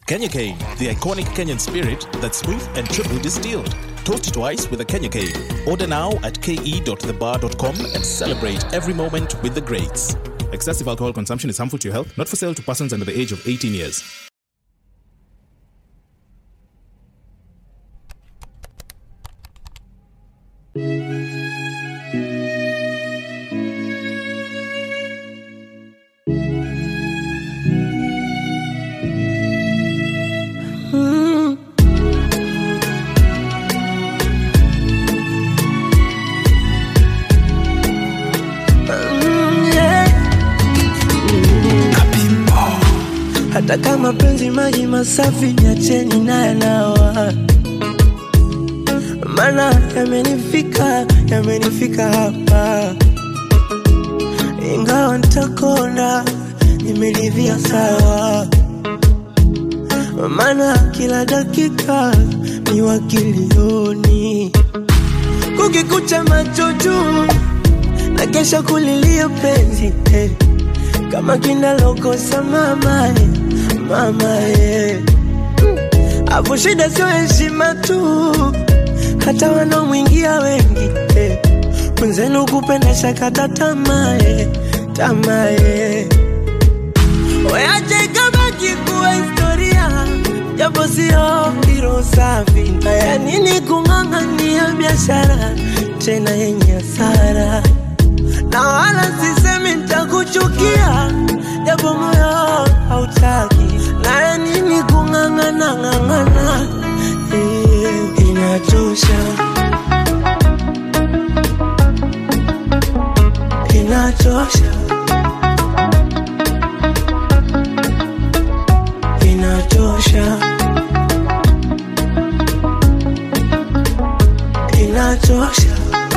Kenya Cane, the iconic Kenyan spirit that's smooth and triple distilled. Toast twice with a Kenya Cane. Order now at ke.thebar.com and celebrate every moment with the greats. Excessive alcohol consumption is harmful to your health, not for sale to persons under the age of 18 years. hata kama penzi maji masafi niacheni naye nawa mana yamenifika yamenifika hapa ingawa ntakona nimeridhia sawa mana kila dakika ni wakilioni kukikucha macho juu na kesha kulilia penzi eh. kama kinalokosa mama eh, mama eh. Afu shida sio heshima tu, hata wanaomwingia wengi eh. Mwenzenu kupenda shakata tamaa eh, tamaa eh. Weache ikabaki kuwa historia, japo sio hilo safi. Haya nini kung'ang'ania biashara tena yenye hasara na wala sisemi nitakuchukia, japo moyo hautaki. Na ya nini kung'ang'ana ng'ang'ana, eh, inatosha, inatosha, inatosha, inatosha.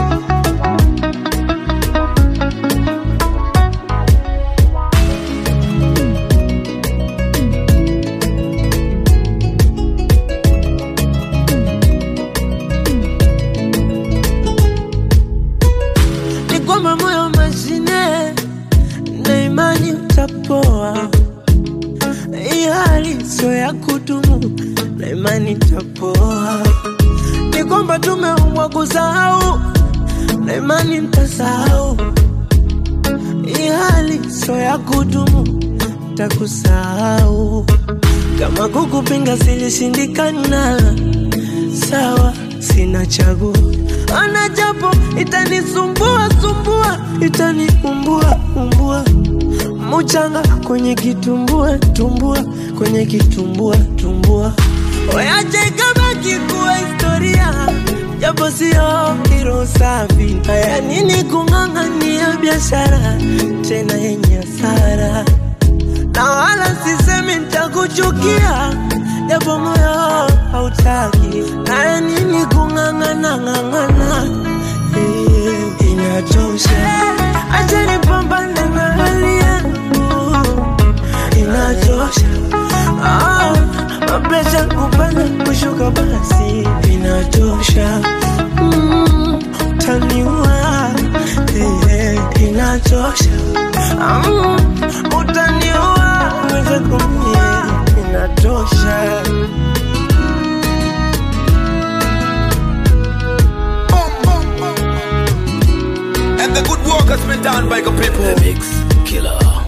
ni kwamba moyo mashine na imani utapoa. Hii hali sio ya kudumu na imani itapoa. Ni kwamba tumeumbwa kusahau na imani nitasahau. Hii hali sio ya kudumu, takusahau. Kama kukupinga silishindikana, sawa, sina chaguo. Ana japo itanisumbua sumbua, itaniumbua umbua, muchanga kwenye kitumbua tumbua, kwenye kitumbua tumbua. Weache ikabaki kuwa historia, japo sio hilo safi. Haya nini kung'ang'ania biashara tena yenye hasara na wala sisemi nitakuchukia, japo moyo hautaki. Na ya nini kung'ang'ana ng'ang'ana, eh, inatosha. Acha nipambane na hali yangu, inatosha. Ah, mapresha kupanda kushuka, basi inatosha. Mm, utaniua, eh, inatosha. Mm, utaniua, uweze kumie, inatosha. And the good work has been done by the people. The Mix Killer.